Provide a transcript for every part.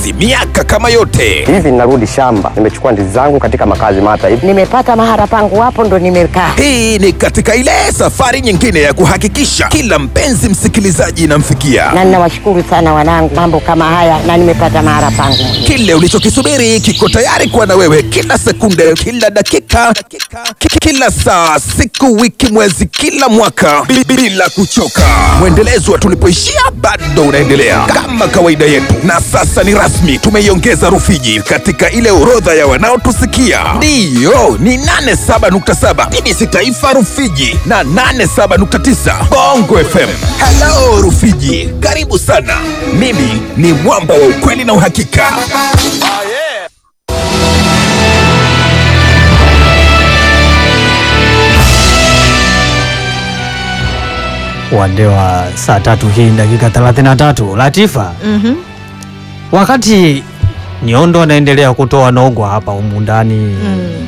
kazi miaka kama yote. Hivi ninarudi shamba, nimechukua ndizi zangu katika makazi mata hivi. Nimepata mahara pangu hapo ndo nimekaa. Hii ni katika ile safari nyingine ya kuhakikisha kila mpenzi msikilizaji inamfikia Na ninawashukuru sana wanangu, mambo kama haya na nimepata mahara pangu. kile ulichokisubiri kiko tayari kuwa na wewe kila sekunde, kila dakika, ki- kila saa, siku, wiki, mwezi, kila mwaka bi- bila kuchoka. Mwendelezo wa tulipoishia bado unaendelea kama kawaida yetu, na sasa ni rasmi, tumeiongeza Rufiji katika ile orodha ya wanaotusikia. Ndiyo, ni 87.7 TBC Taifa Rufiji na 87.9 Bongo FM. Hello Rufiji, karibu sana. Mimi ni mwamba wa ukweli na uhakika. Wande wa saa tatu hii dakika 33. Latifa, Mhm. wakati Nyondo anaendelea kutoa nongwa hapa humu ndani, Mm.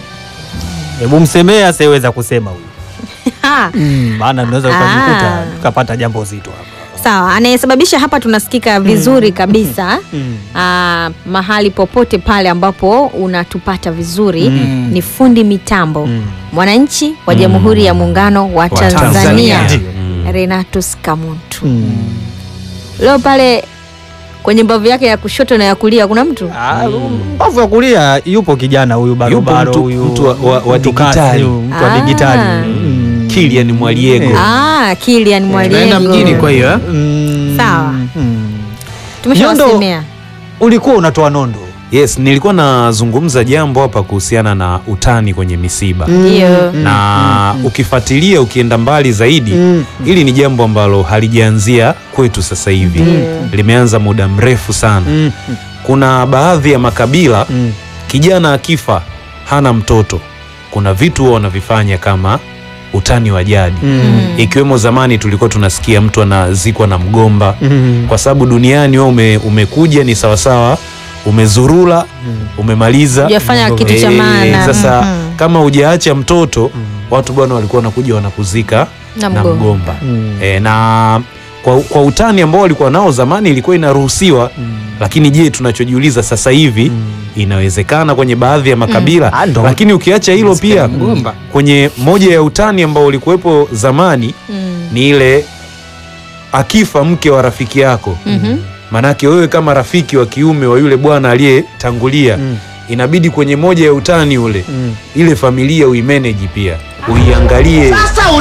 hebu msemee asiyeweza kusema huyu, Ha, Mm, maana tunaweza ukajikuta Ah. tukapata jambo zito hapa. sawa, anayesababisha hapa tunasikika vizuri kabisa Mm. Ah, mahali popote pale ambapo unatupata vizuri Mm. ni fundi mitambo Mm. mwananchi wa Jamhuri ya Muungano wa Tanzania, Tanzania. Renatus Kamuntu. Mm. Leo pale kwenye mbavu yake ya kushoto na ya kulia kuna mtu Ah, mbavu ya kulia yupo kijana huyu barobaro mtu- huyu mtu wa- wa- wa mtu kasi, digitali. huyu, mtu wa Ah. digitali Mm. Kilian Mwaliego. ah, Kilian Tunaenda mjini Mwaliego. kwa hiyo eh? Mm. Sawa. Mm. Tumeshawasemea. ulikuwa unatoa nondo Yes, nilikuwa nazungumza jambo hapa kuhusiana na utani kwenye misiba Ndio. na ukifuatilia ukienda mbali zaidi hili ni jambo ambalo halijaanzia kwetu sasa hivi limeanza muda mrefu sana Mm. kuna baadhi ya makabila Mm. kijana akifa hana mtoto kuna vitu huwa wanavifanya kama utani wa jadi Mm. ikiwemo zamani tulikuwa tunasikia mtu anazikwa na mgomba Mm. kwa sababu duniani wewe ume, umekuja ni sawasawa umezurula umemaliza Hujafanya kitu cha Eh, maana. sasa Mhm. kama hujaacha mtoto watu bwana walikuwa wanakuja wanakuzika Na na mgomba. mgomba Mm. e, na kwa, kwa utani ambao walikuwa nao zamani ilikuwa inaruhusiwa lakini je tunachojiuliza sasa hivi inawezekana kwenye baadhi ya makabila Ah, ndo. lakini ukiacha hilo pia Mgomba. kwenye moja ya utani ambao ulikuwepo zamani Mm. ni ile akifa mke wa rafiki yako Mhm. manake wewe kama rafiki wa kiume wa yule bwana aliyetangulia Mm. inabidi kwenye moja ya utani ule Mm. ile familia uimeneji pia uiangalie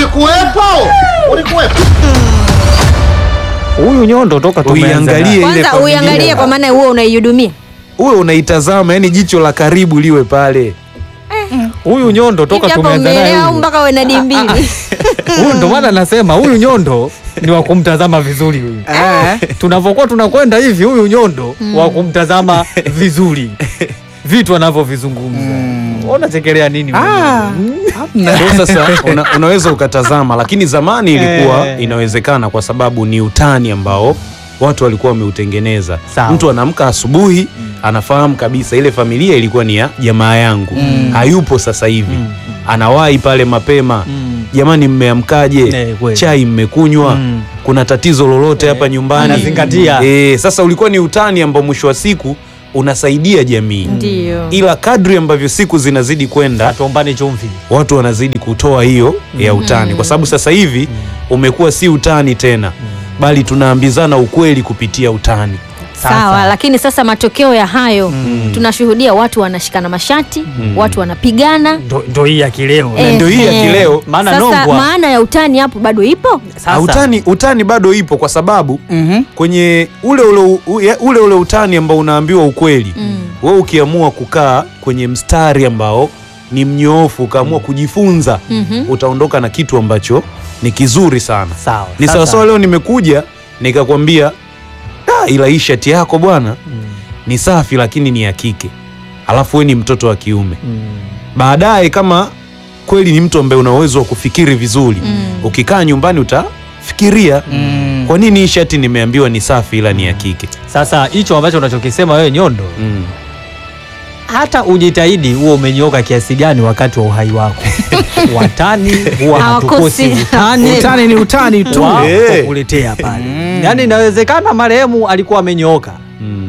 huyu nyondo toka tumeanza Uiangalie. naye. ile Kwanza familia. uiangalie kwa maana huo unaihudumia. uwe unaitazama yani jicho la karibu liwe pale huyu nyondo toka Hivi hapa tumeanza naye umeelewa au huyu. mpaka uwe na dimbili? huyu ndo maana nasema huyu nyondo ni wa kumtazama vizuri huyu tunavyokuwa tunakwenda hivi huyu nyondo wa kumtazama vizuri vitu anavyovizungumza unachekelea nini Ndio sasa una, unaweza ukatazama lakini zamani ilikuwa Eh. inawezekana kwa sababu ni utani ambao watu walikuwa wameutengeneza Sawa. mtu anaamka asubuhi anafahamu kabisa ile familia ilikuwa ni ya jamaa yangu hayupo sasa hivi anawahi pale mapema Mm. jamani mmeamkaje Eh, kweli. chai mmekunywa Mm. kuna tatizo lolote hapa nyumbani anazingatia. Eh, sasa ulikuwa ni utani ambao mwisho wa siku unasaidia jamii Ndio. ila kadri ambavyo siku zinazidi kwenda atuombane chumvi watu wanazidi kutoa hiyo ya utani kwa sababu sasa hivi umekuwa si utani tena bali tunaambizana ukweli kupitia utani Sawa, lakini sasa matokeo ya hayo tunashuhudia watu wanashikana mashati, watu wanapigana. ndo, ndo hii ya kileo Eh, ndio hii ya eh. kileo. Maana Sasa nongwa. maana ya utani hapo bado ipo? Sasa, utani, utani bado ipo kwa sababu kwenye ule ule, ule, ule, ule utani ambao unaambiwa ukweli wewe ukiamua kukaa kwenye mstari ambao ni mnyoofu ukaamua kujifunza utaondoka na kitu ambacho ni kizuri sana sawa ni sasa- sawasawa leo nimekuja nikakwambia "Ah, ila hii shati yako bwana ni safi lakini ni ya kike alafu we ni mtoto wa kiume Mm. baadaye kama kweli ni mtu ambaye una uwezo wa kufikiri vizuri ukikaa nyumbani utafikiria kwa nini hii shati nimeambiwa ni safi ila ni ya kike Sasa hicho ambacho unachokisema wewe Nyondo, mm. hata ujitahidi huo umenyoka kiasi gani wakati wa uhai wako watani huwa hatukosi Hawakosi. utani Utani ni utani tu. wa Eh. kukuletea pale. Yaani inawezekana marehemu alikuwa amenyooka, Mm.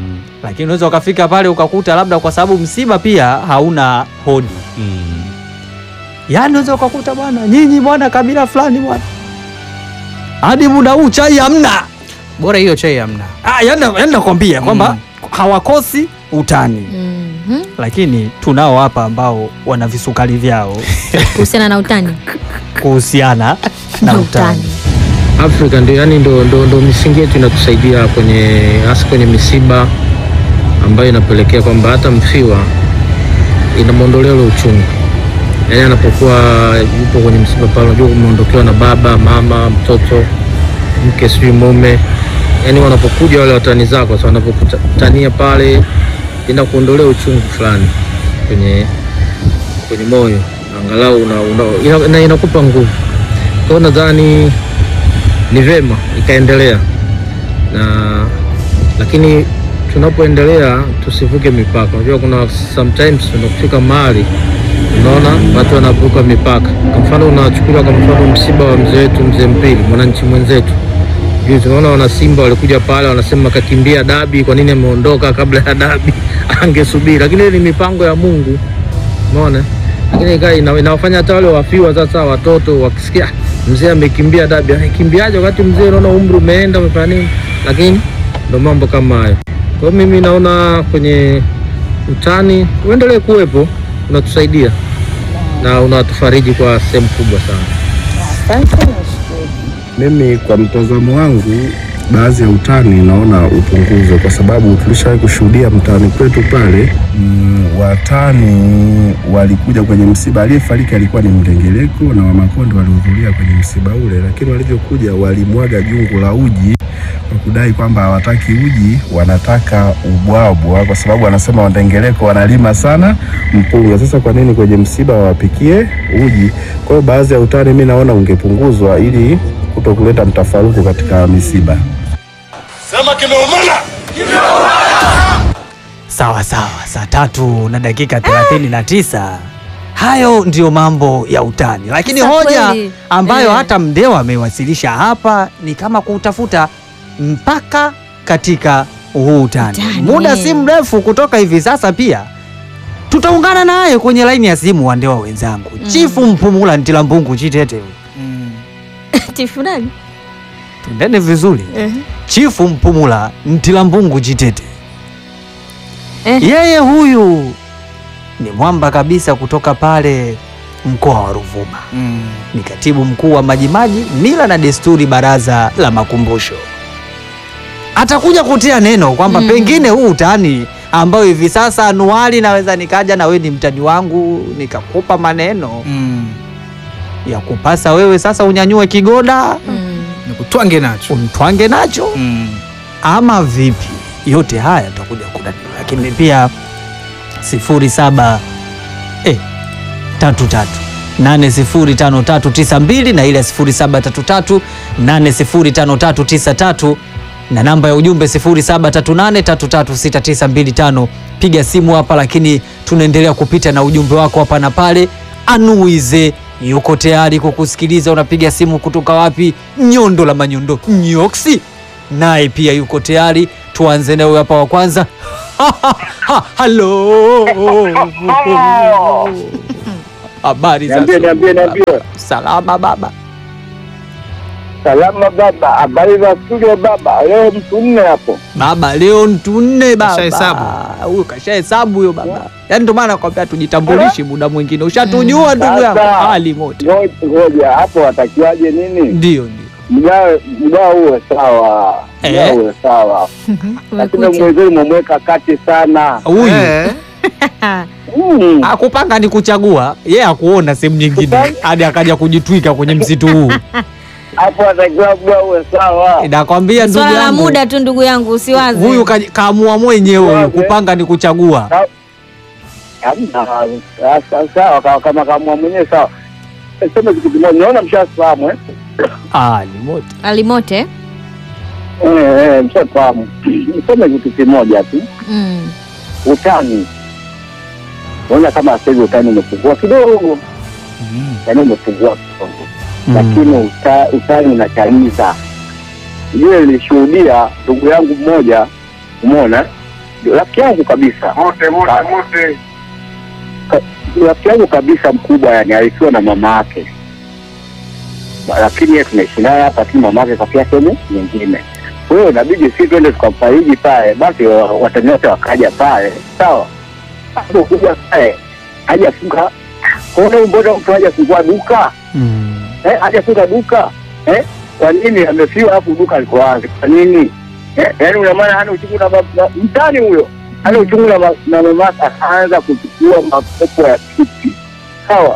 lakini unaweza ukafika pale ukakuta labda kwa sababu msiba pia hauna hodi Mm. yaani unaweza ukakuta bwana nyinyi bwana kabila fulani bwana hadi muda huu chai hamna bora hiyo chai hamna Ah, yani yani nakwambia kwamba hawakosi utani Mhm. lakini tunao hapa ambao wana visukari vyao kuhusiana na utani kuhusiana na utani Afrika ndio yani ndo, ndo, ndo misingi yetu inatusaidia kwenye hasa kwenye misiba ambayo inapelekea kwamba hata mfiwa inamwondolea ule uchungu. Yani anapokuwa yupo kwenye msiba pale, unajua umeondokewa na baba, mama, mtoto, mke, sijui mume, yani wanapokuja wale watani zako, sasa wanapokutania pale, inakuondolea uchungu fulani kwenye kwenye moyo, angalau una, una, ina, ina, inakupa nguvu. Kwa hiyo nadhani ni vema ikaendelea na lakini tunapoendelea tusivuke mipaka. Unajua kuna sometimes unafika mahali unaona watu wanavuka mipaka. Kwa mfano unachukuliwa kwa mfano msiba wa mzee wetu mzee Mpili, mwananchi mwenzetu juu tunaona wana Simba walikuja pale wanasema kakimbia dabi, kwa nini ameondoka kabla ya dabi? Angesubiri, lakini ile ni mipango ya Mungu, umeona. Lakini ika ina, inawafanya hata wale wafiwa sasa, watoto wakisikia "Ah, mzee amekimbia dabi, anakimbiaje wakati mzee unaona umri umeenda, umefanya nini? Lakini ndo mambo kama hayo. Kwa hiyo mimi naona kwenye utani uendelee kuwepo, unatusaidia na unatufariji kwa sehemu kubwa sana. Mimi kwa mtazamo wangu, baadhi ya utani naona upunguzwe, kwa sababu tulishawahi kushuhudia mtaani kwetu pale mm, watani walikuja kwenye msiba. Aliyefariki alikuwa ni mdengeleko na Wamakonde walihudhuria kwenye msiba ule, lakini walivyokuja walimwaga jungu la uji kwa kudai kwamba hawataki uji, wanataka ubwabwa, kwa sababu wanasema Wandengereko wanalima sana mpunga. Sasa kwa nini kwenye msiba wawapikie uji? Kwa hiyo baadhi ya utani mi naona ungepunguzwa ili kuto kuleta mtafaruku katika misiba. sawa sawa saa tatu na dakika thelathini na tisa hayo ndiyo mambo ya utani lakini Sasa hoja kweli, ambayo eh. hata mdewa amewasilisha hapa ni kama kutafuta mpaka katika huu utani Utani. muda si mrefu kutoka hivi sasa pia tutaungana naye kwenye laini ya simu wandewa wenzangu chifu mpumula ntilambungu chitete Chifu nani? tundene vizuri chifu mpumula ntilambungu chitete Eh. yeye huyu ni mwamba kabisa kutoka pale mkoa wa Ruvuma mm. ni katibu mkuu wa Majimaji mila na desturi baraza la makumbusho atakuja kutia neno kwamba Mm. pengine huu utani ambayo hivi sasa anuali naweza nikaja na wewe ni mtani wangu nikakupa maneno Mm. ya kupasa wewe sasa unyanyue kigoda Mm. nikutwange nacho umtwange nacho mm. ama vipi? Yote haya tutakuja kunani, lakini pia sifuri saba eh, tatu tatu nane sifuri tano tatu tisa mbili na ile sifuri saba tatu tatu nane sifuri tano tatu tisa tatu na namba ya ujumbe sifuri saba tatu nane tatu tatu sita tisa mbili tano. Piga simu hapa, lakini tunaendelea kupita na ujumbe wako hapa na pale. Anuize yuko tayari kukusikiliza. Unapiga simu kutoka wapi? Nyondo la Manyondo, Nyoksi naye pia yuko tayari. Tuanze nawe hapa wa kwanza. Ha, Halo, habari za Niambie, niambie, niambie. salama baba. Salama baba, habari za studio baba. Leo mtu nne hapo. Baba leo mtu nne baba. Kashahesabu. Huyo kashahesabu huyo baba. Yaani ndio maana nakwambia tujitambulishi muda mwingine. Ushatujua ndugu yangu. Sasa. Hali moto. Ngoja, Ngoja hapo watakiwaje nini? Ndio ndio. Mgao mgao uwe sawa, Eh. mgao uwe sawa, lakini Umekucha. mwenzenu mumweka kati sana. Huyu Eh, Mm. akupanga ni kuchagua, yeye akuona sehemu nyingine hadi akaja kujitwika kwenye msitu huu. Hapo watakiwa mgao uwe sawa. Nakwambia ndugu Swala la yangu. muda tu ndugu yangu, usiwaze. Huyu ka- kaamua mwenyewe huyu Waze. kupanga ni kuchagua. Hamna, sawa, sawa kama- kama kamua mwenyewe sawa. Sema kitu kimoja, naona mshafahamu eh? Ah, ni moto. Alimote. Eh, eh, mshafahamu. Niseme kitu kimoja tu. Mm. utani naona kama sasa hivi utani umepungua kidogo mm. yani umepungua kidogo Mm. lakini uta, utani unachaliza ujue nilishuhudia ndugu yangu mmoja umeona rafiki yangu kabisa Mote mote mote. Ka- rafiki yangu kabisa mkubwa, yani alikuwa na mama yake, lakini yeye tunaishi naye hapa, lakini mama yake kafia sehemu nyingine. Kwa hiyo inabidi si twende tukamfariji pale, basi wa- watani wote wakaja pale, sawa. Hapo kuja pale hajafunga, kona mbona mtu hajafungua duka eh, hajafunga duka eh? Kwa nini amefiwa alafu duka liko wazi? Kwa nini eh? Yaani una maana hana uchungu na bab- na- mtani huyo hana uchungu na, ma- na mamake, akaanza kuchukua makopo ya pipi sawa.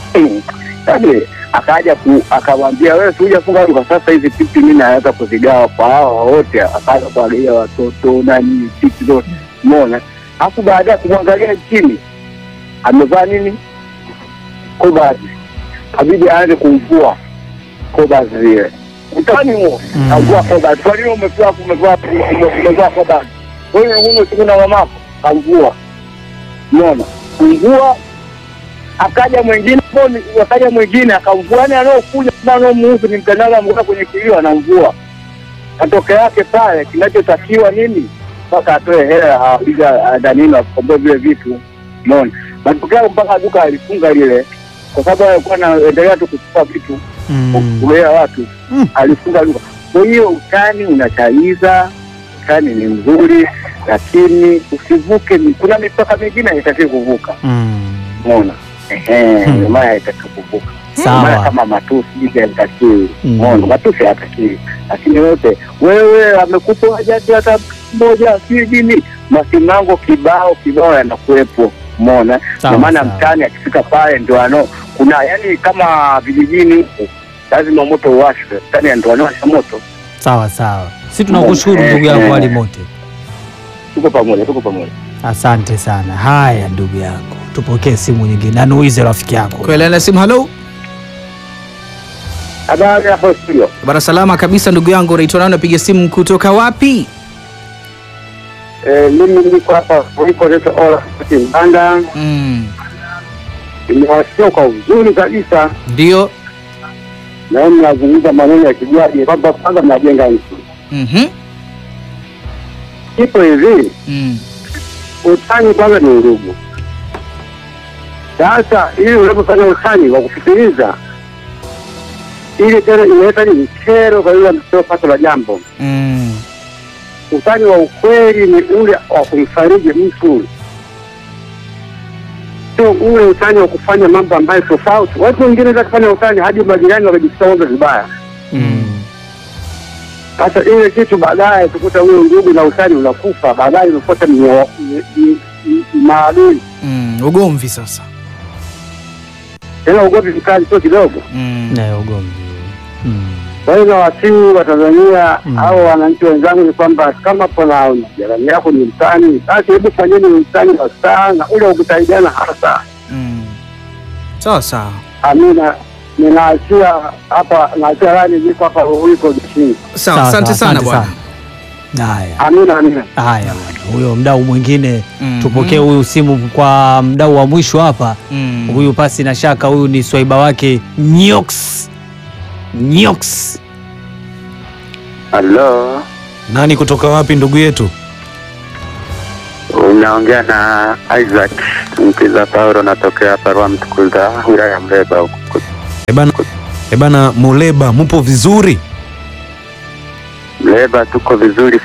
Yaani akaja ku, akamwambia wewe, si hujafunga duka, sasa hizi pipi mimi naweza kuzigawa kwa hawa wote. Akaanza kuangalia watoto nani pipi zote, umeona. Alafu baadaye kumwangalia chini amevaa nini, kobazi, kabidi aanze kumvua kobazi zile utani huo kavua kobazi. Kwa nini umevua umevua umevua kobazi? Wewe unaona siku na mamako kamvua, umeona kumvua akaja mwingine mboni, akaja mwingine akamvua, yani anaokuja kama anaomuhusu ni mtandao amekuwa kwenye kilio anamvua. Matokeo yake pale kinachotakiwa nini? Mpaka atoe hela apiga danini akomboe vile vitu, umeona. Matokeo mpaka duka alifunga lile, kwa sababu alikuwa anaendelea tu kuchukua vitu kulea watu, alifunga duka. Kwa hiyo utani unachaliza, utani ni mzuri, lakini usivuke. mi- Kuna mipaka mingine haitakiwi kuvuka, umeona. Ehe, ndio maana haitakiwi kuvuka. Ndio Sawa. maana kama matusi hivi hayatakiwi, Mm. umeona. Matusi hayatakiwi, lakini yote wewe amekupa hajati hata moja si nini, masimango kibao kibao yanakuwepo, umeona. Sawa, Ndio maana sawa. mtani akifika pale ndio ano kuna yani kama vijijini huku lazima moto uwashwe, mtani ndio anawasha moto. Sawa sawa, si tunakushukuru ndugu yangu Ali Mote, Tuko pamoja, tuko pamoja. asante sana. Haya ndugu yangu, tupokee simu nyingine, anuize rafiki yako. Kuelana simu. Halo Habari hapo studio. bara, salama kabisa ndugu yangu. Unaitwa nani? Unapiga simu kutoka wapi? Eh, mimi niko hapa ulipo naitwa Ola Mbanda. Mm. Nimewasikia kwa uzuri kabisa, Ndio. na mimi nazungumza maneno ya kijaji kwamba kwanza mnajenga nchi. Mhm. Ipo hivi, Mm. utani kwanza ni ndugu. Sasa ili unapofanya utani wa kufikiriza, ili tena inaleta ni kero kwa yule ametoa pato la jambo. Mm. Utani wa ukweli ni ule wa kumfariji mtu, sio ule utani wa kufanya mambo ambayo tofauti. Watu wengine wanaweza kufanya utani hadi majirani wakajisikia wote vibaya. Sasa ile kitu baadaye tukuta huyo ndugu na utani unakufa, baadaye unafuata mio- mi- mi- mi- maadui Mm. Ugomvi sasa. tena, ugomvi mkali sio kidogo. Mm. Nayo ugomvi. Mm. Kwa hiyo nawasihi wa Tanzania Mm. au wananchi wenzangu ni kwamba kama kuna jirani yako ni mtani, basi hebu fanyeni mtani wa saa na ule wa kusaidiana hasa. Mm. Sawa sawa. Amina, ninaachia hapa, naachia rani, niko hapa uliko jeshini. Sawa, asante sana bwana. Haya. Amina, amina. Haya bwana, huyo mdau mwingine Mhm. tupokee huyu simu kwa mdau wa mwisho hapa. Mm. Huyu pasi na shaka, huyu ni swaiba wake Nyox. Nyox. Halo, Nani kutoka wapi ndugu yetu? unaongea na Isaac Mkiza Paulo, natokea Parua Mtukuza, wilaya ya Mleba huku. Ebana, ebana Muleba, mupo vizuri? Mleba tuko vizuri